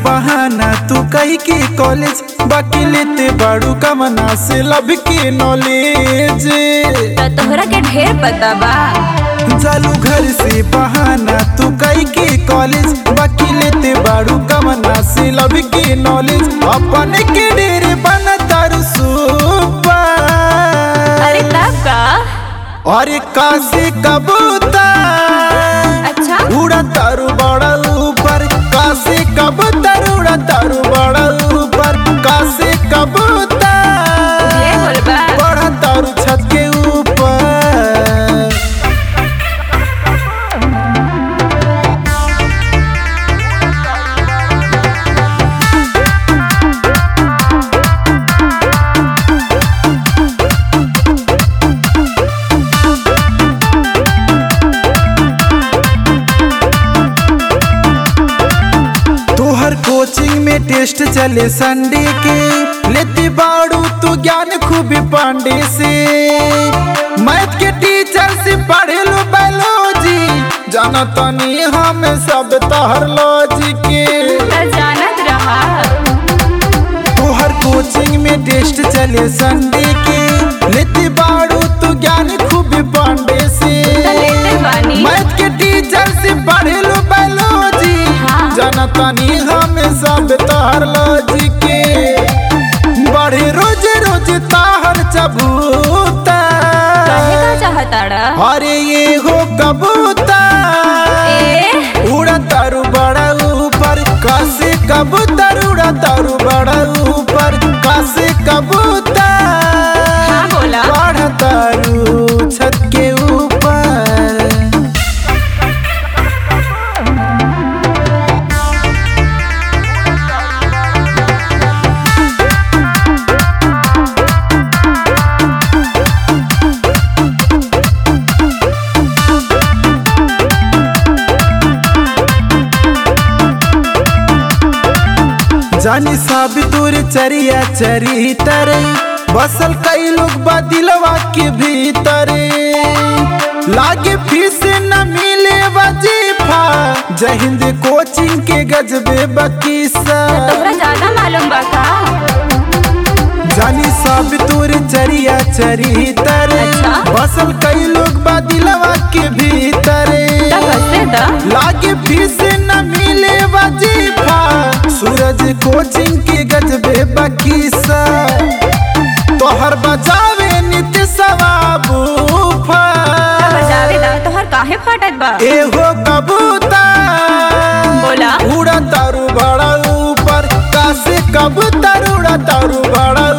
बहाना तू कही के कॉलेज बाकी लेते बाड़ू कमना से लब के नॉलेज तो तोहरा के ढेर पता बा चालू घर से बहाना तू कही के कॉलेज बाकी लेते बाड़ू कमना से लब के नॉलेज अपने के डेरे बना तारू सुपर अरे तब का अरे काशी कबूतर अच्छा उड़ा तारू बड़ा ऊपर काशी कबूतर उड़ा तारू बड़ा ऊपर काशी कबूतर ये बोलबा बड़ा तारू छत के ऊपर तोहर कोचिंग में टेस्ट चले संडे के लेती बाड़ू तू ज्ञान खूबी पांडे से मैथ के टीचर से पढ़े लो बायोलॉजी जाना तनी हम सब तोहर लॉजी के तो जानत रहा तोहर कोचिंग में टेस्ट चले संडे के लेती बाड़ू तू ज्ञान खूबी पांडे से तो लेते बानी मैथ के टीचर से पढ़े लो बायोलॉजी हाँ। जाना तनी हम सब तोहर लॉजी के बढ़े रोज रोज ताहर चबूता कहे का चाहताड़ा अरे ये हो कबूतर ए उड़ा तारू बड़ा ऊपर कासे कबूतर उड़ा तारू बड़ा ऊपर कासे कबूतर हाँ बोला बड़ा तारू छत के ऊपर जानी साब तोर चरिया चरितर बसल कई लोग बदिलवा के भीतर लागे फीस न मिले वजीफा जय हिंद कोचिंग के गजबे बकीसा तोहरा ज्यादा मालूम बा का जानी साब तोर चरिया चरितर अच्छा। बसल कई लोग बदिलवा के भीतर तब हंसे दा लागे फीस न मिले वजीफा सूरज कोचिंग के गजबे बकीसा तोहर बजावे नित्य सवाबूफा बजावे दा तोहर काहे फाटत बा एहो कबूतर बोला उड़ा तारू बड़ा ऊपर कासे कबूतर उड़ा तारू बड़ा